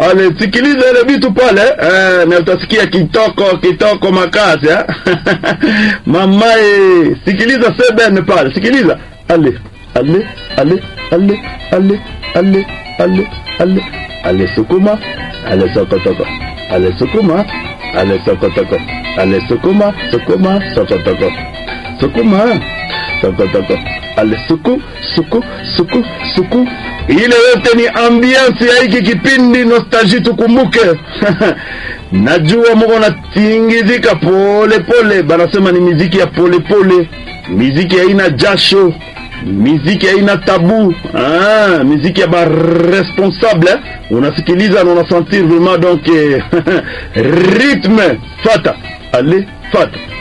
ale sikiliza ile vitu pale eh, na utasikia kitoko kitoko makasi eh? mamae sikiliza seben pale sikiliza ale ale ale ale ale ale ale ale ale sukuma ale sokotoko ale sukuma ale sokotoko ale sukuma sukuma sokotoko sukuma sokotoko ale suku suku suku suku ile yote ni ambiance ya hiki kipindi nostalgie tukumbuke najua mko natingizika pole pole banasema ni miziki ya pole pole miziki haina jasho miziki haina tabu ah, miziki ya baresponsable eh? unasikiliza na unasentir vraiment donc rythme fata ale fata